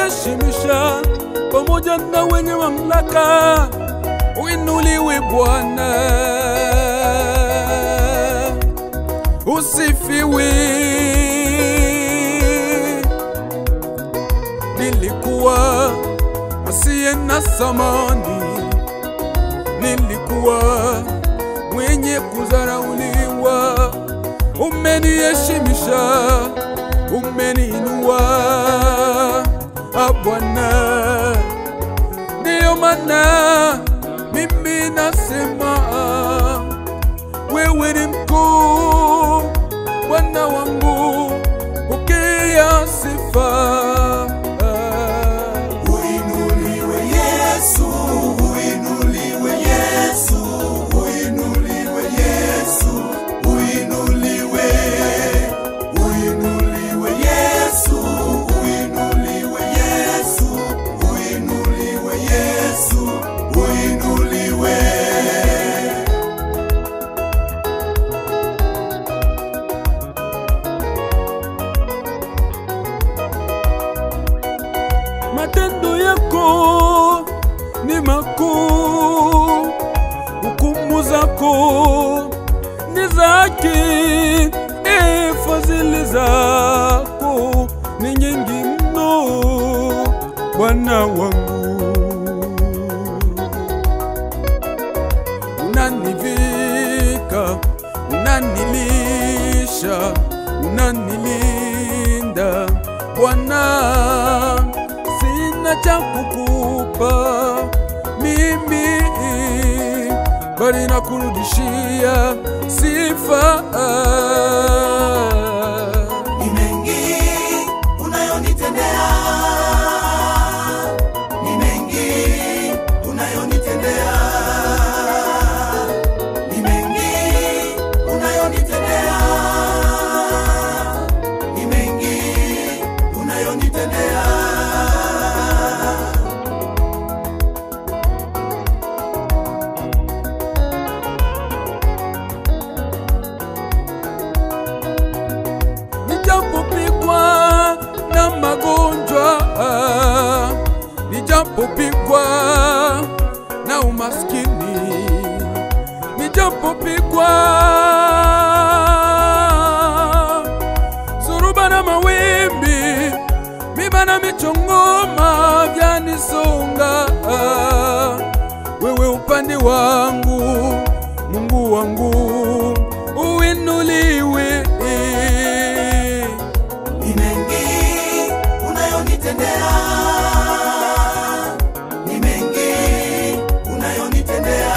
umeniheshimisha pamoja na wenye mamlaka. Uinuliwe Bwana, usifiwe. Nilikuwa asiye na samani, nilikuwa mwenye kudharauliwa, umeniheshimisha, umeniinua ah, Bwana. Ndiyo maana mimi nasema wewe ni mkuu, Bwana wangu, pokea sifa. Uinuliwe Yesu, uinuliwe Yesu, uinuliwe Yesu, uinuliwe. Uinuliwe Yesu, uinuliwe Yesu, uinuliwe Yesu, uinuliwe. Matendo yako ni makuu, hukumu zako ni za haki, e, fadhili zako ni nyingi mno, Bwana wangu. Unanivika, unanilisha, unanilinda Bwana, sina cha kukupa mimi, bali nakurudishia sifa. Ni mengi unayonitendea, ni mengi unayonitendea, ni mengi unayonitendea, ni mengi unayonitendea. Nijapopigwa na magonjwa, nijapopigwa na umaskini, nijapopigwa suruba na mawimbi, miba na michongoma vyanisonga, wewe upande wangu, Mungu wangu, uinuliwe. Ni mengi unayonitendea, ni mengi unayonitendea,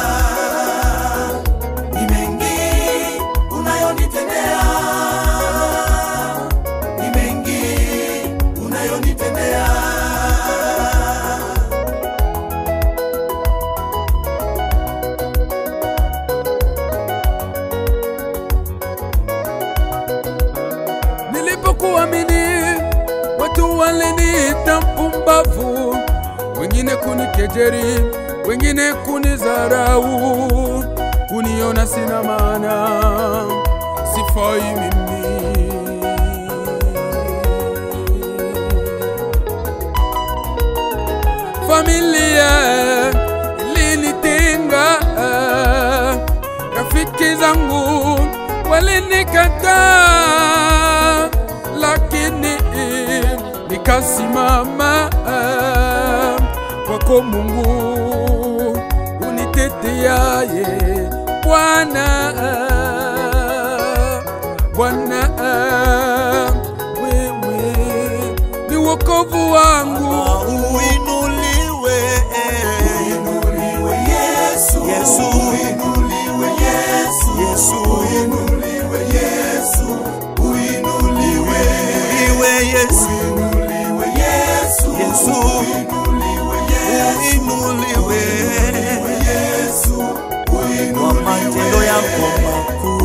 ni mengi unayonitendea, ni mengi unayonitendea. Nilipokuamini watu waliniita mpumbavu, wengine kunikejeri, wengine kunidharau, kuniona sina maana, sifai mimi. Familia ilinitenga, rafiki zangu walinikataa, lakini nikasimama kwako Mungu uniteteaye, Bwana Bwana, wewe ni wokovu wangu. Uinuliwe Uinuliwe Yesu, Yesu. uinuliwe Yesu, Yesu. uinuliwe Yesu, uinuliwe. Uinuliwe Yesu Uinuliwe Yesu, Yesu. uinuliwe Yesu, Uinuliwe Yesu, kwa uinuliwe. matendo yako makuu